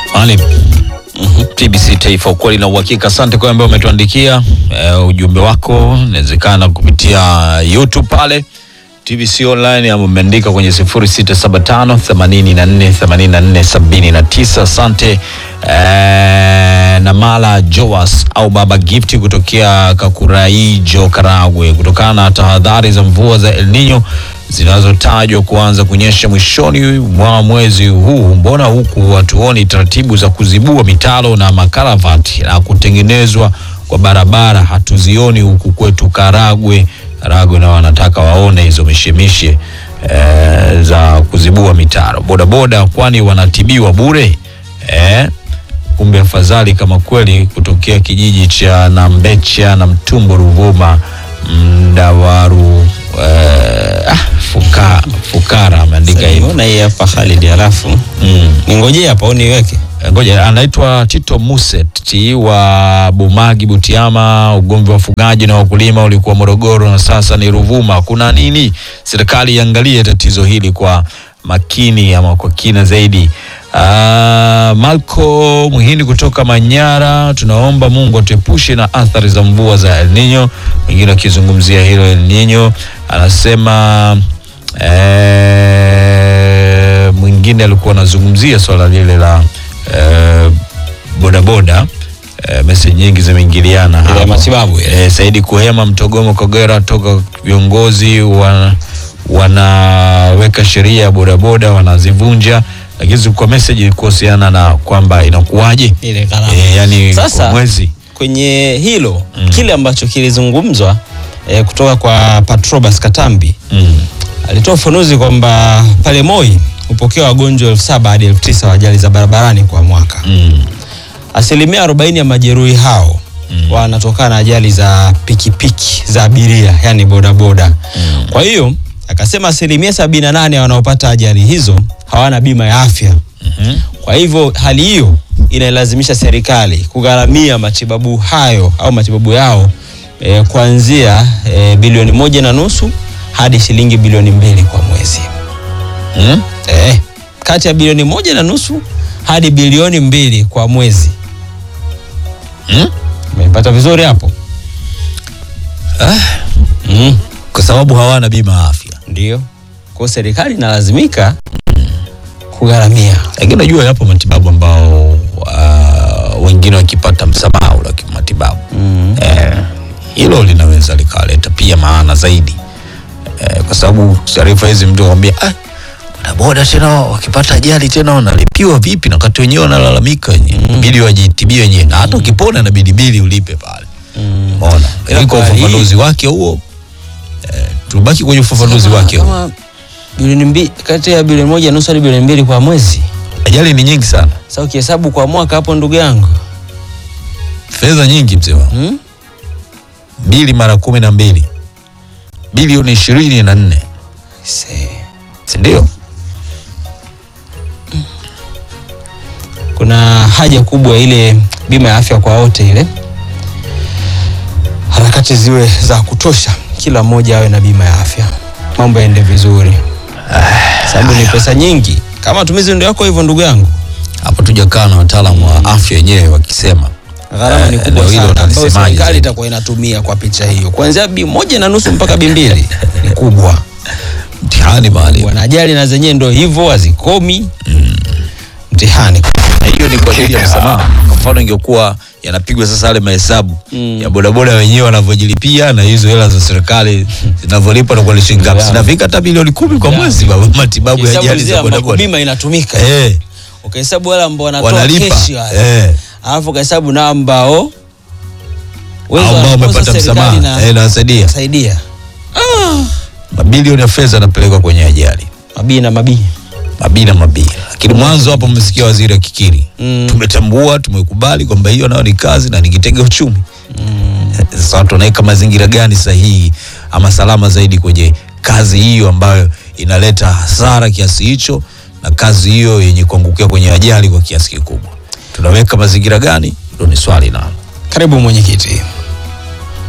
Ali TBC Taifa, ukweli na uhakika. Asante kwa ambaye umetuandikia eh, ujumbe wako, inawezekana kupitia YouTube pale TBC online, ama umeandika kwenye 0675 84 84 79. Asante eh, Namala Joas au Baba Gifti kutokea Kakuraijo, Karagwe, kutokana na tahadhari za mvua za El Nino zinazotajwa kuanza kunyesha mwishoni mwa mwezi huu, mbona huku hatuoni taratibu za kuzibua mitaro na makaravati na kutengenezwa kwa barabara? Hatuzioni huku kwetu Karagwe. Karagwe na wanataka waone hizo mishemishe eh, za kuzibua mitaro. Bodaboda kwani wanatibiwa bure eh? Kumbe afadhali kama kweli kutokea kijiji cha Nambecha na Mtumbo Ruvuma Mdawaru eh, ah, fuka, Fukara ameandika hivyo. Mbona hii hapa Khalid, halafu Mm. ningojee hapa au niweke? Ngoja, anaitwa Tito Muset wa Bumagi Butiama. Ugomvi wa wafugaji na wakulima ulikuwa Morogoro na sasa ni Ruvuma. Kuna nini? Serikali iangalie tatizo hili kwa makini ama kwa kina zaidi. Uh, Malko Muhindi kutoka Manyara, tunaomba Mungu atuepushe na athari za mvua za El Nino. Wengine wakizungumzia hilo El Nino, anasema eh, mwingine alikuwa anazungumzia swala lile la eh, bodaboda eh, meseji nyingi zimeingiliana Ile ya hapa. matibabu ile. Eh, Saidi Kuhema Mtogomo Kagera toka viongozi wa, wanaweka sheria ya bodaboda wanazivunja, lakini kwa message kuhusiana na kwamba inakuwaje Ile gharama. eh, yani Sasa, kwa mwezi Kwenye hilo kile ambacho kilizungumzwa eh, kutoka kwa Patrobas Katambi mm. alitoa ufafanuzi kwamba pale Moi hupokea wagonjwa elfu saba hadi elfu tisa wa ajali za barabarani kwa mwaka. Mm. Asilimia 40 ya majeruhi hao Mm. wanatokana na ajali za pikipiki za abiria, yani bodaboda. Mm. Kwa hiyo akasema asilimia 78 ya wanaopata ajali hizo hawana bima ya afya. Mhm. Kwa hivyo hali hiyo inalazimisha serikali kugharamia matibabu hayo au matibabu yao eh, kuanzia eh, bilioni moja na nusu hadi shilingi bilioni mbili kwa mwezi Mm. eh, kati ya bilioni moja na nusu hadi bilioni mbili kwa mwezi. Mm. Umepata vizuri hapo? Mm, Kwa sababu hawana bima ya afya, ndio. Kwa hiyo serikali inalazimika kugharamia. lakini unajua yapo matibabu ambao uh, wengine wakipata msamaha ule wa kimatibabu Mm. eh, hilo linaweza likaleta pia maana zaidi eh, kwa sababu taarifa hizi mtu akwambia ah, bodaboda tena wakipata ajali tena wanalipiwa vipi, na wakati wenyewe wanalalamika wenyewe bidi wajitibie wenyewe, na hata ukipona inabidi bili ulipe pale. Mm. Umeona, lakini kwa kwa hii- ufafanuzi wake huo eh, tubaki kwenye ufafanuzi Kama- wake huo. kama bilioni mbili kati ya bilioni moja nusu hadi bilioni mbili kwa mwezi. Ajali ni nyingi sana, Sasa ukihesabu kwa mwaka hapo, ndugu yangu fedha nyingi mzee wangu, hmm? mbili mara kumi na mbili bilioni ishirini na nne Se- si ndio? kuna haja kubwa ile bima ya afya kwa wote, ile harakati ziwe za kutosha, kila mmoja awe na bima ya afya, mambo yaende vizuri, sababu ni pesa nyingi. Kama matumizi ndio yako hivyo, ndugu yangu, Hapo tujakaa na wataalamu wa afya wenyewe wakisema gharama ni Eh, kubwa ndio hilo sana, ambayo utalisemaje serikali zaidi? itakuwa inatumia kwa picha hiyo, kuanzia bi moja na nusu mpaka bi mbili ni kubwa. mtihani mahali Wanajali na zenyewe ndio hivyo, hazikomi mtihani. na hiyo ni kwa ajili ya msamaha. Kwa mfano ingekuwa yanapigwa sasa yale mahesabu Mm. ya bodaboda wenyewe wanavyojilipia na hizo hela za serikali zinavyolipa na kwa shilingi ngapi, Yeah. zinafika hata bilioni kumi kwa Yeah. mwezi baba, matibabu ya Hesabu ajali zile za ambako bodaboda bima inatumika eh, ukahesabu wale ambao wanatoa wanalipa keshi wale eh, alafu ukahesabu na ambao uwezo au wa- ambao uwezo wa wamepata serikali msamaha na- eh, nawasaidia saidia mabilioni ya fedha yanapelekwa kwenye ajali mabii na mabii mabii na mabii, lakini mwanzo hapo mmesikia waziri akikiri Mm. tumetambua tumekubali kwamba hiyo nayo ni kazi na ni kitega uchumi sasa watu wanaweka mazingira gani sahihi ama salama zaidi kwenye kazi hiyo ambayo inaleta hasara kiasi hicho na kazi hiyo yenye kuangukia kwenye ajali kwa kiasi kikubwa tunaweka mazingira gani hilo ni swali nalo karibu mwenyekiti